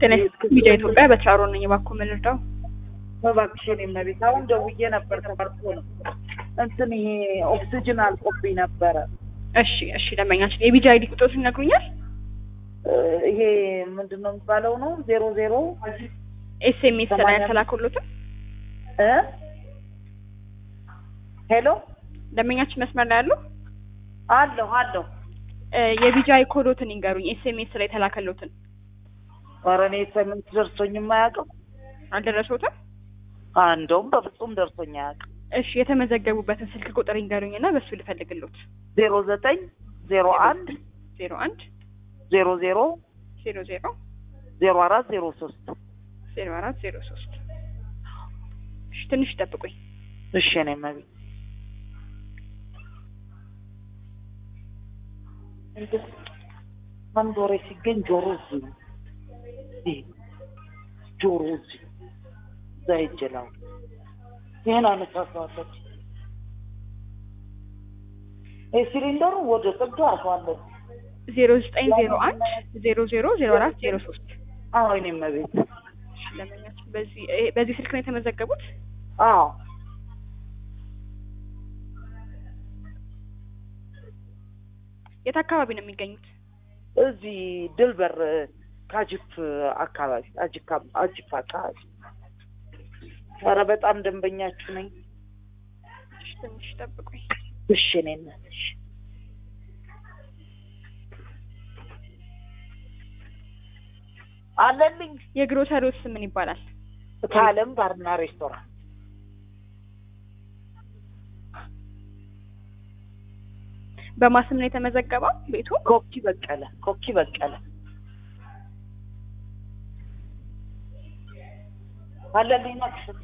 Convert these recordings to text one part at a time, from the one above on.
ጤና ይስጥልኝ ሚዲያ ኢትዮጵያ በትራሮ ነኝ። እባክዎ ምን ልርዳው? እባክሽ የኔ እመቤት አሁን ደውዬ ነበር ተቋርጦ ነው እንትን ይሄ ኦክሲጅን አልቆብኝ ነበረ እሺ እሺ፣ ደንበኛችን የቢጂ አይዲ ቁጥሮችን ይነግሩኛል? እ ይሄ ምንድን ነው የሚባለው ነው ዜሮ ዜሮ ኤስኤምኤስ ላይ ሰማንያ- ያልተላከሎትን እ ሄሎ ደንበኛችን መስመር ላይ ያሉ አለሁ አለሁ እ የቢጂ አይ ኮዶትን ይንገሩኝ። ኤስኤምኤስ ላይ የተላከሎትን ኧረ እኔ ስምንት ደርሶኝ የማያውቅም አልደረሰዎትም? አ እንደውም በፍጹም ደርሶኝ አያውቅም እሺ፣ የተመዘገቡበትን ስልክ ቁጥር ይንገሩኝ እና በሱ ልፈልግሎት። ዜሮ ዘጠኝ ዜሮ አንድ ዜሮ አንድ ዜሮ ዜሮ ዜሮ ዜሮ ዜሮ አራት ዜሮ ሶስት ዜሮ አራት ዜሮ ሶስት እሺ፣ ትንሽ ይጠብቁኝ። እሺ የኔ እመቤት አንድ ወሬ ሲገኝ ጆሮ እዚህ ነው ይሄ ጆሮ እዚህ እዛ ይጀላል ይህን አነሳሳለች ይህ ሲሊንደሩ ወደ ጥግ አሷለን ዜሮ ዘጠኝ ዜሮ አንድ ዜሮ ዜሮ ዜሮ አራት ዜሮ ሶስት አዎ የኔ እመቤት እሺ፣ ደንበኛችን በዚህ እ በዚህ ስልክ ነው የተመዘገቡት? አዎ የት አካባቢ ነው የሚገኙት? እዚህ ድልበር ካጅፍ አካባቢ አጅካ አጅፍ አካባቢ ኧረ በጣም ደንበኛችሁ ነኝ እሺ፣ ትንሽ ይጠብቁኝ። እሺ እኔ እናት እሺ አለልኝ የግሮሰሪው ስም ምን ይባላል? ከአለም ባርና ሬስቶራንት በማስም ነው የተመዘገበው ቤቱ? ኮኪ በቀለ ኮኪ በቀለ አለልኝ መክፈት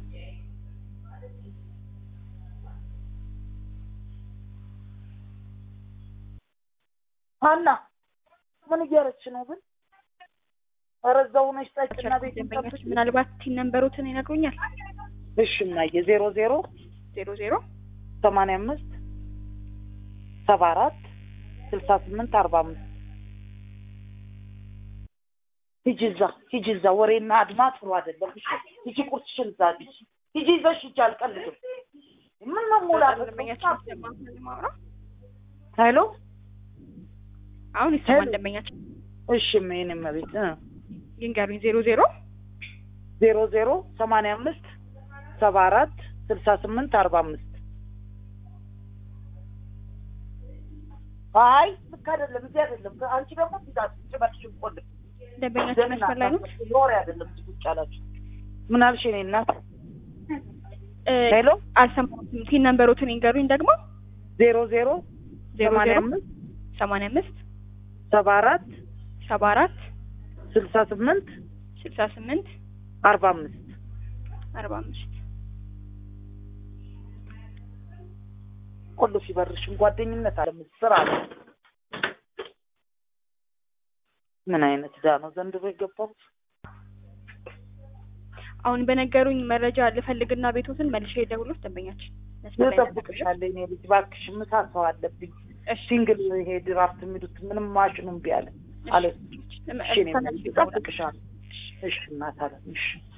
ሀና ምን እያረች ነው ግን? ኧረ እዛው ሆነሽ ጠጭና ቤት ደንበኛችን ምናልባት ቲን ነንበሮትን ይነግሩኛል? እሺ እናየ ዜሮ ዜሮ ዜሮ ዜሮ ሰማንያ አምስት ሰባ አራት ስልሳ ስምንት አርባ አምስት ሂጂ እዛ ሂጂ እዛ ወሬና አድማ ጥሩ አይደለም። እሺ ሂጂ ቁርስሽን እዛ ሂጂ ሂጂ ይዘሽ ሂጂ አልቀልድም። ምን መሞላት ደንበኛችን ይሰማል ማውራት ሄሎ አሁን ይሰማል ሄሎ። ደንበኛችን እሺ ምን መቤት እ ይንገሩኝ ዜሮ ዜሮ ዜሮ ዜሮ ሰማንያ አምስት ሰባ አራት ስልሳ ስምንት አርባ አምስት አይ ልክ አይደለም። እዚህ አይደለም። አንቺ ደግሞ ትዳት ጭበትሽን ቆልፍ ደንበኛችን መስመር ላይ ነው ኖር አይደለም እዚህ ቁጭ ያላችሁ ምን አልሽ? እኔ እናት እ ሄሎ አልሰማሁትም ቲን ነንበሮትን ይንገሩኝ ደግሞ ዜሮ ዜሮ ዜሮ ሰማንያ ዜሮ አምስት ሰማንያ አምስት ሰባ አራት ሰባ አራት ስልሳ ስምንት ስልሳ ስምንት አርባ አምስት አርባ አምስት ቆልፍ ይበርሽን ጓደኝነት አለ ስራ አለ። ምን አይነት ዳ ነው ዘንድሮ የገባው? አሁን በነገሩኝ መረጃ ልፈልግና ቤቶትን መልሼ የደውሎት ደንበኛችን መስመር ላይ ናቸው። እጠብቅሻለሁ እኔ ልጅ እባክሽ፣ ምሳ ሰው አለብኝ። እሺ ሲንግል ይሄ ድራፍት የሚሉት ምንም ማሽኑ እምቢ አለ አለ። እሺ እኔ ተመልሼ እደውላለሁ። እጠብቅሻለሁ። እሺ እናት አለ እሺ